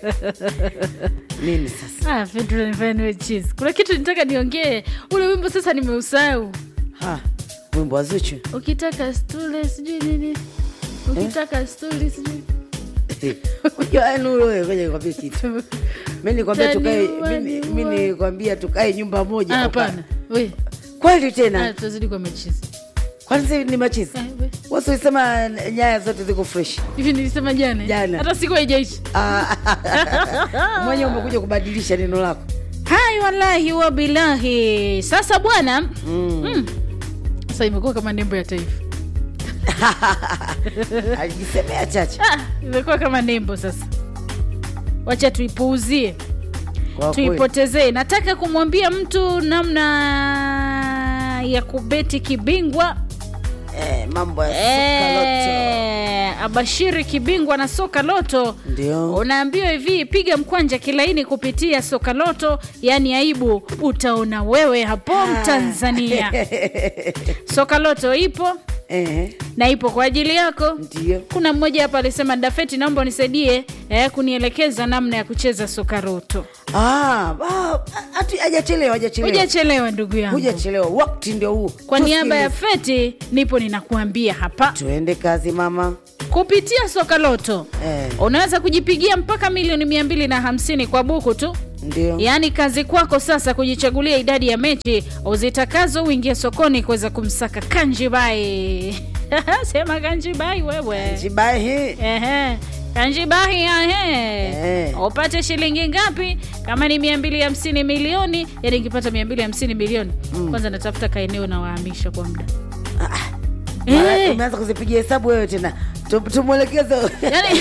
nini sasa Ah, Pedro ananifanya niwe cheese. Kuna kitu nitaka niongee. Ule wimbo sasa nimeusahau. ha, wimbo wa Zuchu Ukitaka stule sijui nini. Ukitaka stuli sijui. Unajua, yaani wewe, ngoja nikwambie kitu mi nikwambia tukae Taniua, mi- mi niua. nikwambia tukae nyumba moja Ah, tuka- Hapana. We. kweli Ah, tena tutazidi kwa mechizi. kwani sasa ni machizi Eh, we. wasi ulisema nyaya zote ziko fresh Hivi nilisema jana. Jana. Hata siku haijaisha. Ah, mwenye umekuja kubadilisha neno lako Hai wallahi wa bilahi. Sasa bwana, mm. mm. Sasa imekuwa kama nembo ya taifa. alijisemea chache Ah, imekuwa kama nembo sasa. Wacha tuipuuzie. kwa kweli. tuipotezee. Nataka kumwambia mtu namna ya kubeti kibingwa Eh, mambo ya soka loto Eh, abashiri kibingwa na soka loto ndio unaambiwa hivi piga mkwanja kilaini kupitia soka loto yaani aibu utaona wewe hapo mtanzania soka loto ipo Eh, na ipo kwa ajili yako ndio kuna mmoja hapa alisema dafeti naomba unisaidie eh, kunielekeza namna ya kucheza soka loto Ah, ah, ati- hajachelewa hajachelewa hujachelewa ndugu yangu hujachelewa wakati ndio huu kwa niaba ya Tusikilize. feti nipo ninakuambia hapa tuende kazi mama kupitia soka loto eh, unaweza kujipigia mpaka milioni mia mbili na hamsini kwa buku tu ndio yaani kazi kwako sasa kujichagulia idadi ya mechi uzitakazo uingie sokoni kuweza kumsaka kanjibai sema kanjibai wewe jibahi Ehe. kanjibahi ahe Eh. upate shilingi ngapi kama ni mia mbili hamsini milioni yani ikipata mia mbili hamsini milioni kwanza natafuta kaeneo na wahamisha kwa muda Mara- Eh. umeanza kuzipigia hesabu wewe tena Tu- tumwelekeze yani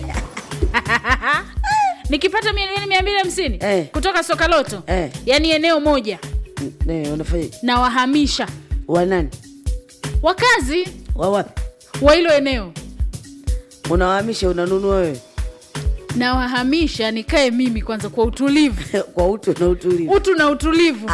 nikipata milioni mia mbili hamsini Eh. kutoka soka loto Eh. yani eneo moja Ne, unafanya na wahamisha wanani wakazi wawapi wa hilo eneo unawahamisha unanunua wewe na wahamisha nikae mimi kwanza kwa utulivu kwa utu na utulivu utu na utulivu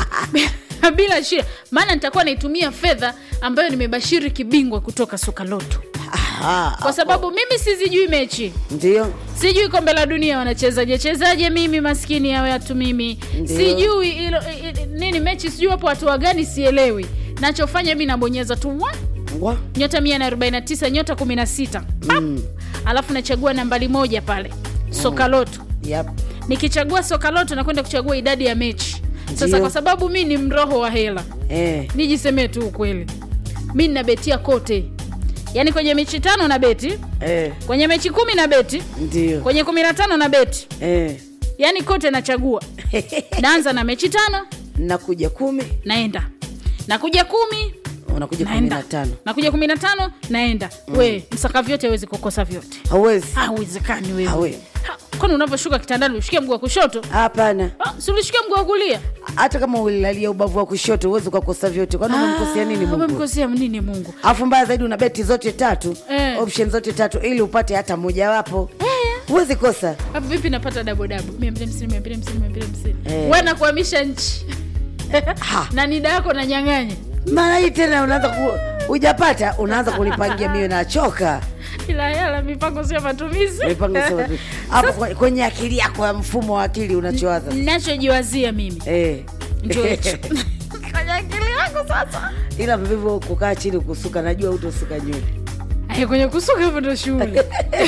bila shida maana nitakuwa naitumia fedha ambayo nimebashiri kibingwa kutoka soka loto Ah, kwa sababu mimi sizijui mechi ndio sijui kombe la dunia wanachezaje chezaje mimi maskini ya watu mimi Ndio. sijui ilo, i, i, nini mechi sijui wapo watu wagani sielewi nachofanya mi nabonyeza tu wa Wa? nyota 149 nyota 16 Pap! Mm. alafu nachagua nambari moja pale soka loto Yep. nikichagua soka loto nakwenda kuchagua idadi ya mechi sasa Ndio. kwa sababu mi ni mroho wa hela Eh, nijisemee tu ukweli mi ninabetia kote yaani kwenye mechi tano na beti eh, kwenye mechi kumi na beti ndio kwenye kumi na tano na beti eh. yaani kote nachagua naanza na mechi tano nakuja kumi naenda nakuja kumi unakuja kumi naenda na tano nakuja kumi na tano naenda we msaka vyote awezi kukosa vyote hauwezi hauwezekani wewe Hawe. Ha, kwani unavyoshuka kitandani ushikia mguu wa kushoto hapana Ah, si ulishikia mguu wa kulia hata kama ulilalia ubavu wa kushoto huwezi ukakosa vyote kwani umemkosea nini Ah, mungu umemkosea nini mungu alafu mbaya zaidi una beti zote tatu Eh. option zote tatu ili upate hata mojawapo huwezi kosa hapo vipi napata dabodabu mia mbili hamsini mia mbili hamsini mia mbili hamsini Eh. we nakuhamisha nchi Ha. na nida yako nanyang'anya mara hii tena unaanza ku hujapata unaanza kulipangia mio nachoka ila hela mipango sio matumizi mipango sema tu hapo kwe- kwenye akili yako ya mfumo wa akili unachowaza nachojiwazia mimi eh. ndio hicho kwenye akili yangu sasa ila vivyo kukaa chini kusuka najua utosuka nywele Ay, kwenye kusuka hapo ndo shughuli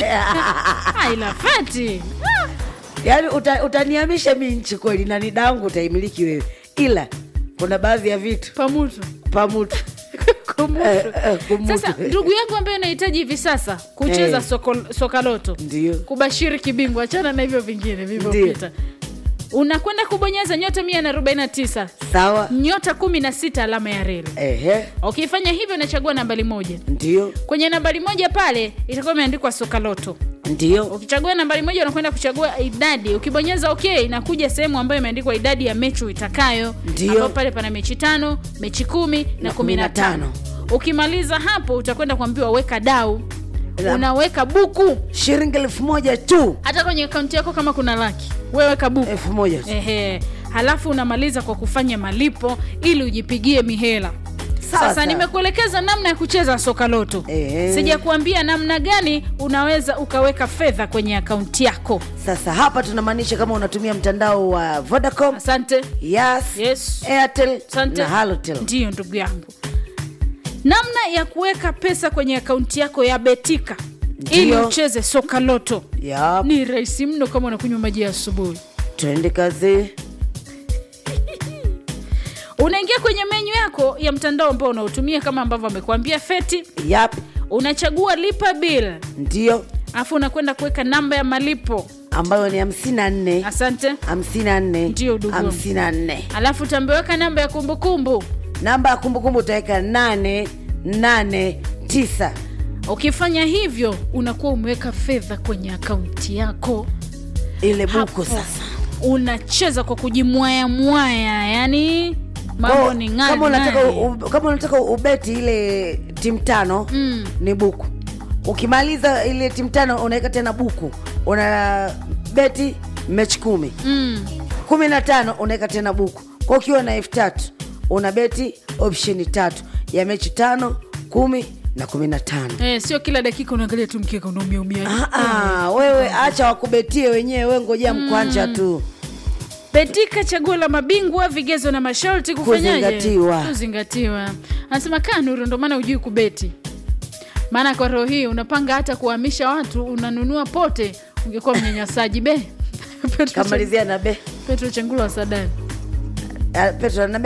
Ah, ila feti yaani uta, utanihamisha mi nchi kweli na nida yangu utaimiliki wewe ila kuna baadhi ya vitu pamutu pamutu Kumutu. Eh, eh, kumutu. sasa ndugu yangu ambaye anahitaji hivi sasa kucheza Eh. soko, soka loto ndio kubashiri kibingwa achana na hivyo vingine vilivyopita unakwenda kubonyeza nyota 149 sawa nyota 16 alama ya reli ehe ukifanya hivyo unachagua nambari moja ndio kwenye nambari moja pale itakuwa imeandikwa soka loto ndio ukichagua nambari moja unakwenda kuchagua idadi ukibonyeza ok inakuja sehemu ambayo imeandikwa idadi ya mechi uitakayo Ndio. ambapo pale pana mechi tano mechi kumi na Na kumi na kumi na tano ukimaliza hapo utakwenda kuambiwa weka dau La- unaweka buku shilingi elfu moja tu hata kwenye akaunti yako kama kuna laki weweka buku elfu moja tu. Ehe. halafu unamaliza kwa kufanya malipo ili ujipigie mihela Sawa, sasa sawa. nimekuelekeza namna ya kucheza soka loto Eh. sijakuambia namna gani unaweza ukaweka fedha kwenye akaunti yako sasa hapa tunamaanisha kama unatumia mtandao wa vodacom asante yas Yes. airtel Asante. na halotel ndiyo ndugu yangu namna ya kuweka pesa kwenye akaunti yako ya betika ili Ndiyo. ucheze soka loto yap ni rahisi mno kama unakunywa maji ya asubuhi tuende kazi unaingia kwenye menyu yako ya mtandao ambao unaotumia kama ambavyo amekuambia feti yap unachagua lipa bill ndio alafu unakwenda kuweka namba ya malipo ambayo ni hamsini na nne asante hamsini na nne Ndio, ndugu wangu. hamsini na nne alafu utambeweka namba ya kumbukumbu namba ya kumbukumbu utaweka nane nane tisa ukifanya hivyo unakuwa umeweka fedha kwenye akaunti yako ile buku Hapo. sasa unacheza kwa kujimwaya mwaya yani mambo Kwa- ni kama unataka ngani u- kama unataka ubeti ile timu tano Mm. ni buku ukimaliza ile timu tano unaweka tena buku una beti mechi kumi mm. kumi na tano unaweka tena buku kwa ukiwa na elfu tatu una beti opsheni tatu ya mechi tano kumi na kumi na tano eh, sio kila dakika unaangalia tu mkeka unaumiaumia Ah, ah, wewe acha wakubetie wenyewe we ngojea mkwanja tu betika chaguo la mabingwa vigezo na masharti kufanyaje Kuzingatiwa. kuzingatiwa anasema kaa nuru ndo maana ujui kubeti maana kwa roho hii unapanga hata kuhamisha watu unanunua pote ungekuwa mnyanyasaji be Petro Chen- kamalizia na be petro chengula wa sadani Ah, petro na